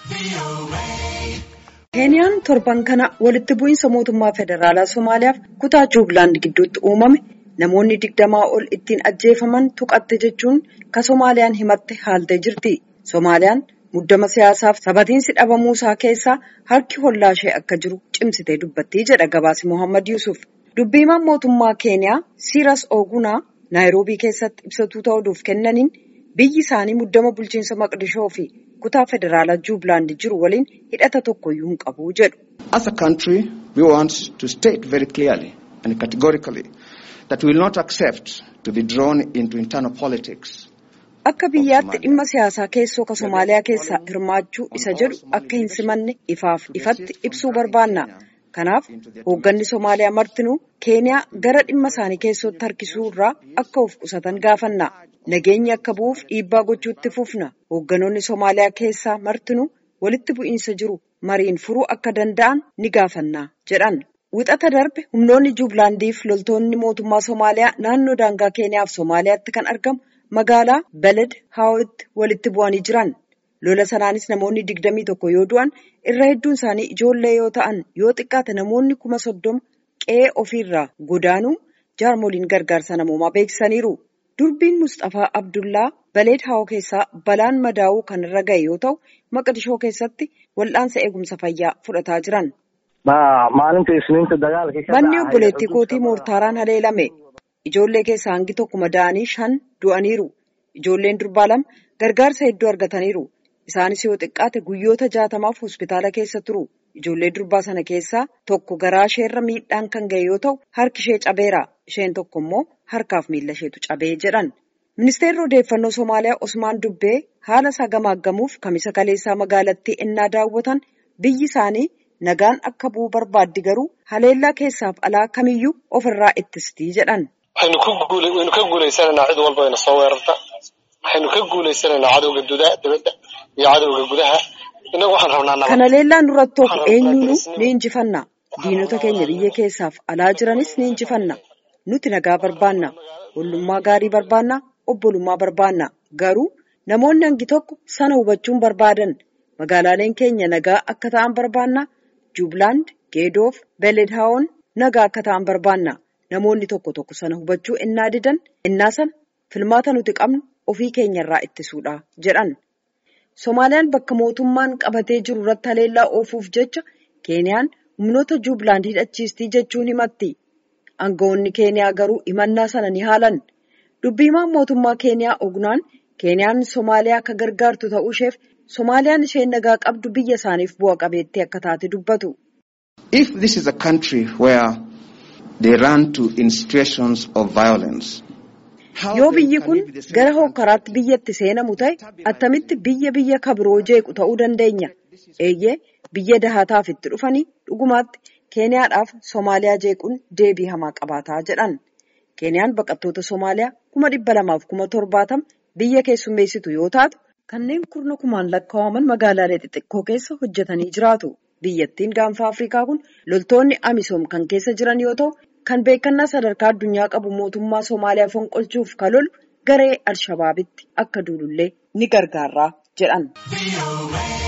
Keeniyaan torban kana walitti bu'iinsa mootummaa federaalaa Somaaliyaaf kutaa Jubilaand gidduutti uumame namoonni digdamaa ol ittiin ajjeefaman tuqatte jechuun ka Somaaliyaan himatte haaltee jirti. Somaaliyaan muddama siyaasaaf sabatiinsi dhabamuusaa keessaa harki hollaa ishee akka jiru cimsitee dubbatti jedha gabaasi Mohaammed Yuusuf. Dubbiimaan mootummaa Keeniyaa Siiras Ogunaa Naayiroobii keessatti ibsatuu ta'uudhuuf kennaniin biyyi isaanii muddama bulchiinsa Maqdishoo fi kutaa federaalaa Jubilaand jiru waliin hidhata tokkoyyuu hin qabu jedhu. As a country, we want to state very clearly and categorically that we will not accept to be drawn into internal politics. Akka biyyaatti dhimma siyaasaa keessoo ka Somaaliyaa keessaa hirmaachuu isa jedhu akka hin simanne ifaaf ifatti ibsuu barbaanna. Kanaaf hoogganni Somaaliyaa martinuu Keeniyaa gara dhimma isaanii keessootti harkisuu irraa akka of qusatan gaafanna. Nageenyi akka bu'uuf dhiibbaa gochuutti fufna. Hoogganoonni Somaaliyaa keessaa martinuu walitti bu'iinsa jiru mariin furuu akka danda'an ni gaafanna jedhan. Wixata darbe humnoonni Jubilaandiif loltoonni mootummaa Somaaliyaa naannoo daangaa Keeniyaa fi Somaaliyaatti kan argamu magaalaa Beled Haawitti walitti bu'anii jiran. Lola sanaanis namoonni digdamii tokko yoo du'an irra hedduun isaanii ijoollee yoo ta'an yoo xiqqaate namoonni kuma soddoma qe'ee ofiirraa godaanuu jaarmoliin gargaarsa namoomaa beeksisaniiru. Durbiin Mustafaa Abdullaa Baleed Haawoo keessaa balaan madaa'uu kan irra ga'e yoo ta'u Maqdishoo keessatti wal'aansa eegumsa fayyaa fudhataa jiran. Manni obboleettii kootii moortaaraan haleelame. Ijoollee keessaa hangi tokko madaa'anii shan du'aniiru. Ijoolleen durbaa lama gargaarsa hedduu argataniiru. Isaanis yoo xiqqaate guyyoota jaatamaaf hospitaala keessa turu. Ijoollee durbaa sana keessaa tokko garaa isheerra miidhaan kan ga'e yoo ta'u harki ishee cabeera. Isheen tokko immoo harkaaf miila isheetu cabee jedhan. Ministeerri odeeffannoo Somaaliyaa Osmaan Dubbee haala isaa gamaaggamuuf kamisa kaleessaa magaalattii ennaa daawwatan biyyi isaanii nagaan akka bu'u barbaaddi garuu haleellaa keessaaf alaa kamiyyuu ofirraa ittistii jedhan. Waxaynu ka guulaysananaa cid walba ina soo weerarta. Waxaynu ka guulaysananaa cadowga dibadda iyo cadowga gudaha. Innagu waxaan rabnaa nabad. Kana leellaan duratti tokko eenyuunu ni injifanna. Diinota keenya biyya keessaaf alaa jiranis ni injifanna. Nuti nagaa barbaanna. Ollummaa gaarii barbaanna. Obbolummaa barbaanna. Garuu namoonni hangi tokko sana hubachuun barbaadan. Magaalaaleen keenya nagaa akka ta'an barbaanna. Jubilaand, Geedoof, Beledhaawoon nagaa akka ta'an barbaanna. Namoonni tokko tokko sana hubachuu innaa didan innaa sana filmaata nuti qabnu ofii keenyarraa ittisuudha jedhan. Somaaliyaan bakka mootummaan qabatee jiru irratti haleellaa oofuuf jecha Keeniyaan humnoota Jubilaand hidhachiistii jechuun himatti. Aangawoonni Keeniyaa garuu himannaa sana ni haalan. Dubbiimaan mootummaa Keeniyaa Ognaan Keeniyaan Somaaliyaa akka gargaartu ta'uu isheef Somaaliyaan isheen nagaa qabdu biyya isaaniif bu'a qabeettii akka taate dubbatu. If this is a country where they run to in situations of violence. Yoo biyyi kun gara hokkaraatti biyyatti seenamu ta'e attamitti biyya biyya kabiroo jeequ ta'uu dandeenya. Eeyyee biyya dahataaf itti dhufanii dhugumaatti Keeniyaadhaaf Somaaliyaa jeequun deebii hamaa qabaataa jedhan. Keeniyaan baqattoota Somaaliyaa kuma dhibba lamaaf kuma torbaatama biyya keessummeessitu yoo taatu kanneen kurna kumaan lakkaa'aman magaalaalee xixiqqoo keessa hojjetanii jiraatu. Biyyattiin gaanfa Afrikaa kun loltoonni Amisoom kan keessa jiran yoo ta'u kan beekannaa sadarkaa addunyaa qabu mootummaa Somaaliyaa fonqolchuuf kan lolu garee Alshabaabitti akka duulullee ni gargaara jedhan.